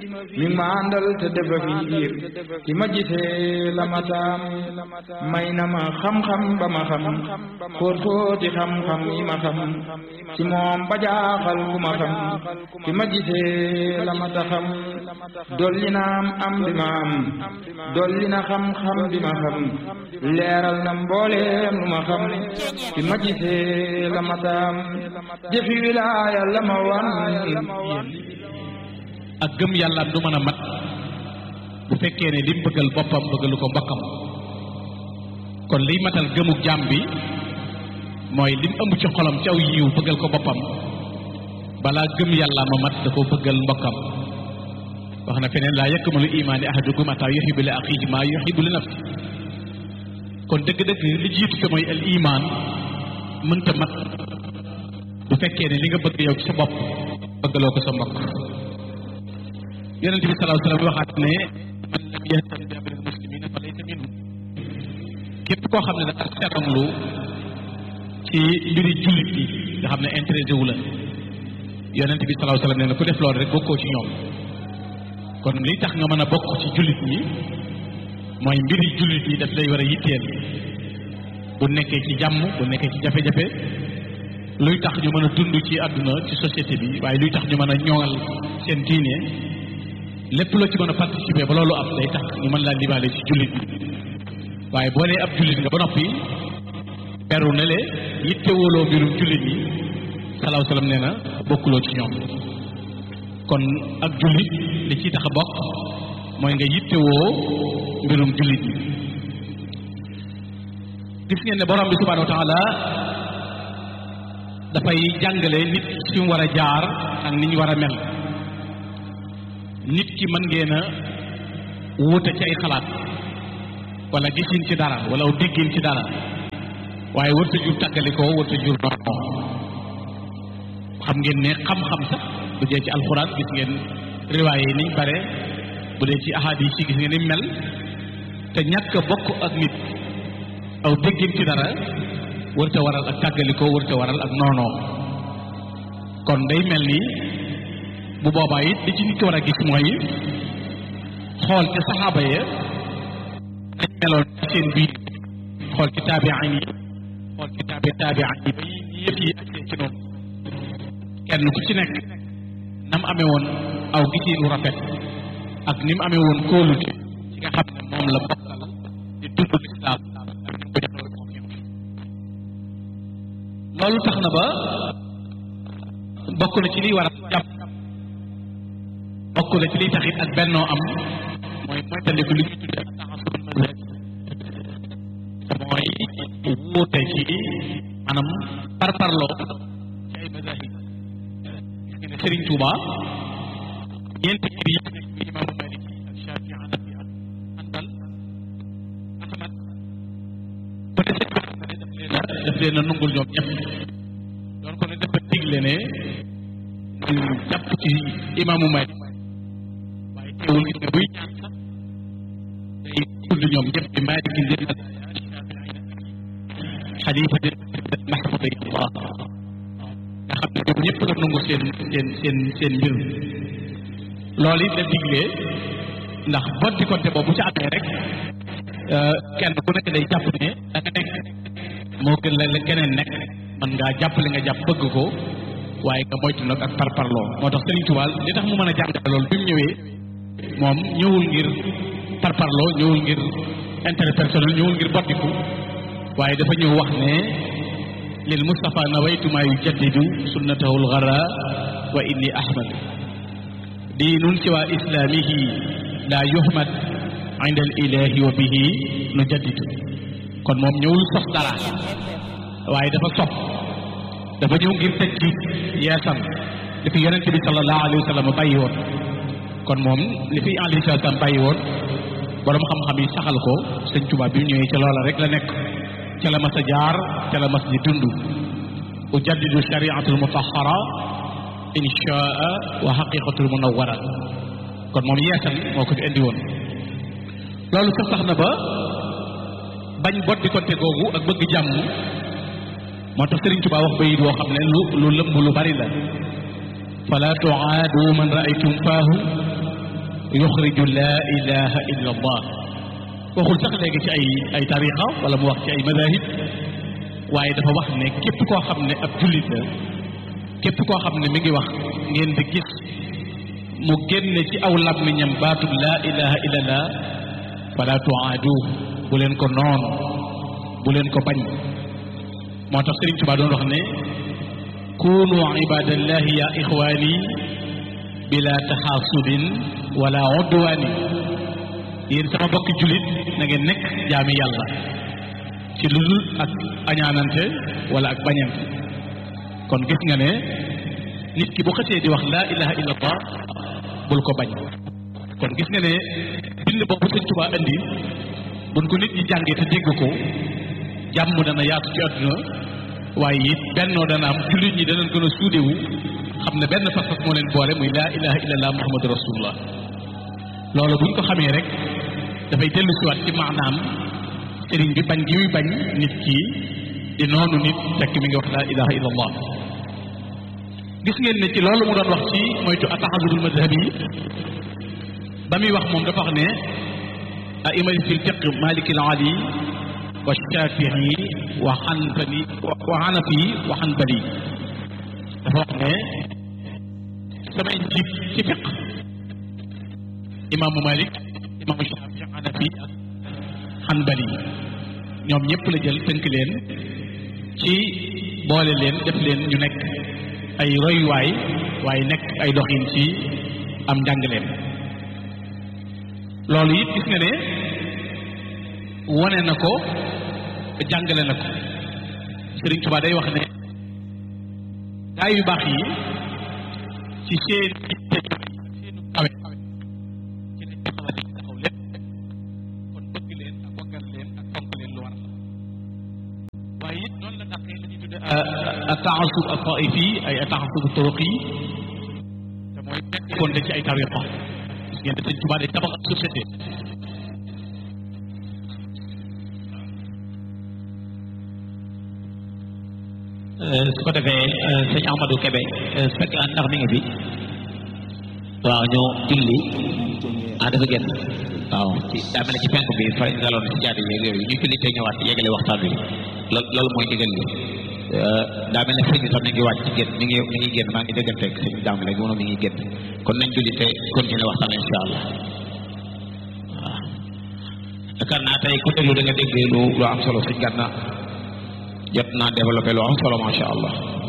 mi ma àndal te defa fiir ki ma gisee la ma taam may na ma xam-xam ba ma xam xóot xóoti xam-xam yi ma xam ci moom ba jaaxal ku ma xam ki ma gisee la ma ta xam dolli na am am bi ma am dolli na xam-xam bi ma xam leeral na mbooleem lu ma xam ki ma gisee la ma taam jëfi wilaaya la ma wan ak gëm yàlla du mën a mat bu fekkee ne lim bëggal boppam bëggalu ko mbokkam kon liy matal gëmuk jaam bi mooy lim ëmb ci xolam ci aw yiw bëggal ko boppam balaa gëm yàlla ma mat da ko bëggal mbokkam wax na feneen laa yakmalu imaani ahadukum ataa yuhibbu li axiihi maa yuhibbu li nafsi kon dëgg-dëgg li jiitu te mooy al imaan mënta mat bu fekkee ne li nga bëgg yow ci sa bopp bëggaloo ko sa mbokk yonente bi salaahu salaam waxaat ne man lam yahtam bi amril muslimina fa laysa minhum képp koo xam ne dafa seetanlu ci mbiri jullit yi nga xam ne intéressé wu la yonente bi salaahu salaam nee na ku def loolu rek bokkoo ci ñoom kon li tax nga mën a bokk ci jullit ñi mooy mbiri jullit ñi daf lay war a yitteel bu nekkee ci jàmm bu nekkee ci jafe-jafe luy tax ñu mën a dund ci àdduna ci société bi waaye luy tax ñu mën a ñoŋal seen diine lépp loo ci mën a participer ba loolu am day tax ñu mën laa libaale ci jullit bi waaye boo nee ab jullit nga ba noppi beru ne le yitte wóoloo mbirum jullit yi salaaw salaam nee na bokkuloo ci ñoom kon ak jullit li ciy tax a bokk mooy nga yitte woo mbirum jullit yi gis ngeen ne borom bi subhanahu wa taala dafay jàngale nit fi mu war a jaar ak ni ñu war a mel nit ki mën ngeen a wuute ci ay xalaat wala gisin ci dara wala aw déggin ci dara waaye wërta jur tàggalikoo wërta jur noonu xam ngeen ne xam-xam sax bu dee ci alxuraan gis ngeen riwaaye yi niñ bare bu dee ci ahadis yi gis ngeen ni mel te ñàkk a bokk ak nit aw déggin ci dara wërta waral ak tàggalikoo wërta waral ak noonoo kon day mel ni bu boobaa it li ci nit ki war a gis mooy xool ci saxaaba ya dañ meloon ci seen biir xool ci taabiin yi xool ci taabi taabiin yi ba yëf yi agsee ci noonu kenn ku ci nekk nam amee woon aw gisiinu rafet ak ni mu amee woon kóolute ci nga xam ne moom la bokkal di dund lislaam ak ni ko joxee confiance loolu tax na ba bokk na ci liy war a jàpp bokk na ci liy taxit ak bennoo am mooy moytandiku li ñuy tuddee ak taxasul mazhab mooy wuute ci maanaam parparloo ci ay mazahib gis nga ne Serigne Touba ñeenti ngir yi nekk bi imaamu Maliki ak Shafi Hanafi ak Hanbal Ahmad ba te sëñ bi xam ne daf leen a daf leen a nungul ñoom ñëpp doon ko ne dafa digle ne ñu jàpp ci imaamu Malik waaye teewul gis nga buy ñaan sax day tudd ñoom ñëpp bi Malik ngir na xalifa di mahmudillah nga xam ne ñoom ñëpp la nangu seen seen seen seen mbir loolu it la diglee ndax boddi konte boobu bu ci amee rek kenn ku nekk day jàpp ne da nga nekk moo gën la la keneen nekk man ngaa jàpp li nga jàpp bëgg ko waaye nga moytu nag ak parparloo moo tax Serigne Touba li tax mu mën a jàngale loolu bi mu ñëwee moom ñëwul ngir parparloo ñëwul ngir intérêt personnel ñëwul ngir boddiku waaye dafa ñëw wax ne lil Mustafa nawaytu maa yujaddidu sunnatahu lgara wa inni ahmad diinun siwa islaamihi laa yuhmad inda al ilahi wa bihi nu jaddidu kon moom ñëwul sos dara waaye dafa sopp dafa ñëw ngir tëj ci yeesam li fi yonent bi sallallahu alayhi wa sallam bàyyi woon kon moom li fi alayhi salaam bàyyi woon borom xam-xam yi saxal ko sëñ Tuubaa bi mu ñëwee ca loola rek la nekk ca la mas a jaar ca la mas di dund ujaddidu shariatul mutahara inchaa wa haqiqatul munawwara kon moom yeesal moo ko fi indi woon loolu sax tax na ba bañ boddi konte googu ak bëgg jàmm moo tax Sëriñ Tuubaa wax bayit woo xam ne lu lu lëmb lu bari la fala tuaadu man raaytum faahu yuxriju laa ilaha illa allah waxul sax léegi ci ay ay tariqa wala mu wax ci ay madahib waaye dafa wax ne képp koo xam ne ab jullit la képp koo xam ne mi ngi wax ngeen di gis mu génne ci aw làmmiñam baatub laa ilaha illallah fala tuaadu bu leen ko noon bu leen ko bañ moo tax Sëriñ Tuubaa doon wax ne kunu ibadallahi ya ixwaani bila taxaasudin wala udwaani yéen sama bokki jullit na ngeen nekk jaami yàlla ci lu dul ak añaanante wala ak bañante kon gis nga ne nit ki bu xësee di wax laa ilaha illa allah bul ko bañ kon gis nga ne bind boobu sëñ Tuubaa indi buñ ko nit ñi jàngee te dégg ko jàmm dana yaatu ci àdduna waaye it bennoo dana am jullit ñi danañ gën a suudewu xam ne benn fas-fas moo leen boole muy laa ilaha illallah muhammadu rasulullah loolu buñ ko xamee rek dafay dellu siwaat ci maanaam sëriñ bi bañ gi muy bañ nit ki di noonu nit fekk mi ngi wax laa ilaha illallah gis ngeen ne ci loolu mu doon wax ci moytu ataxasurul madhab yi ba muy wax moom dafa wax ne aimati fi lfiq maliki al ali wa shafii wa xanbali wa xanafi wa xanbali dafa wax ne samay njiit ci fiq imaamu malik imaamu shafii xanafi ak xanbali ñoom ñëpp la jël tënk leen ci boole leen def leen ñu nekk ay royuwaay waaye nekk ay doxin ci am njàngaleem loolu it gis nga ne wone na ko jàngale na ko Sëriñ Tuubaa day wax ne gaay yu baax yi ci seen seenu kawe ci lañ taxawal li taxaw lépp kon bëgg leen ak waggal leen ak fonk leen lu war la waaye it noonu la dàqee la ñuy tudde ataasub ataifi ay ataasub turuqi te mooy nekkoon ci ay tariqa gis ngeen ne Sëriñ Tuubaa day tabax ak société su ko defee sëñ Amadou Kébé su fekkee ndax mi ngi fi waaw ñu julli ah dafa génn waaw ci daa mel ne ci penk bi fa daloon si jaadi yeeg yooyu ñu julli te ñëwaat yeggale waxtaan bi loolu loolu mooy ndigal li daa mel ne sëñ bi sax mi ngi wàcc ci génn mi ngi mi ngi génn maa ngi dégganteeg sëñ daam léegi moom mi ngi génn kon nañ julli te continuer waxtaan incha allah waaw yaakaar naa tey ku déglu da nga dégg lu lu am solo sëñ Gana jot naa développé lu am solo macha allah